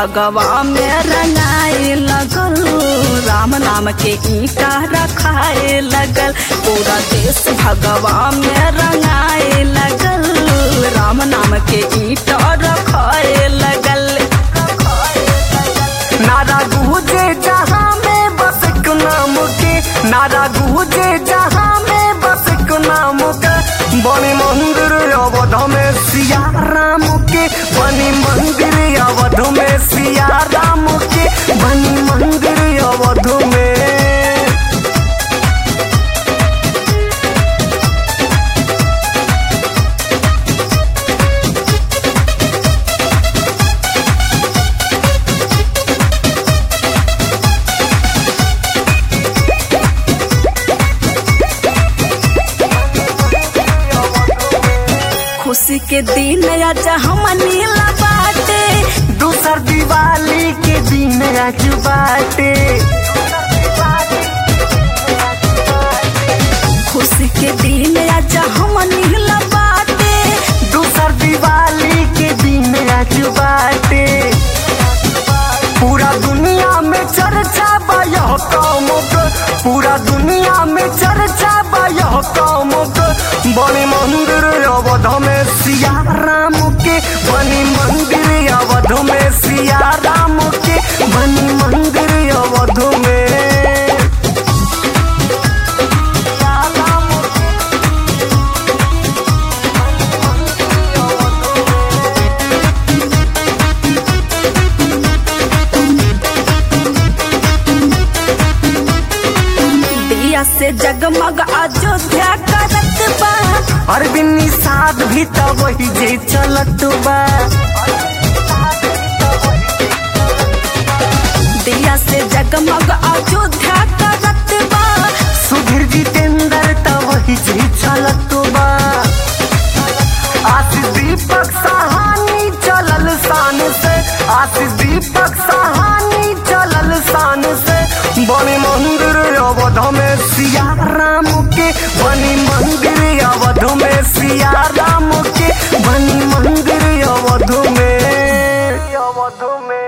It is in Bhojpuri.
भगवा में रंगाए लगल राम नाम के ईटा रखाए लगल पूरा देश भगवा में रंगाए लगल राम नाम के ईटा रखाए लगल नारा गूंजे जहाँ में बस एक नाम के नारा गूंजे जहाँ में बस एक नाम के बनी मंदिर अवध में सिया राम के बनी मंदिर अवध में सिया राम के बनी मंदिर अवध में खुशी के दिन आज हम नीला बाटे दूसर दिवाली के दिन आज बाटे खुशी के दिन आज हम नीला बाटे दूसर दिवाली के दिन आज बाटे पूरा दुनिया में चर्चा बा यह काम के पूरा दुनिया में चर्चा बा यह काम के बनी मंदिर अवध में सिया राम के बनी मंदिर अवध में सिया राम के बनी मंदिर अवध में सिया राम के दिया से जगमग अयोध्या करत बा अरविंद साध भी तो वही जे चलत बा दिया से जगमग अयोध्या करत बा सुधीर जितेंद्र तो वही जे चलत बा आशीष दीपक सहानी चलल शान से आशीष दीपक सहानी चलल शान से बनी मंदिर अवध में सिया राम के बनी मंदिर अवध में सिया राम के बनी मंदिर अवध में अवध में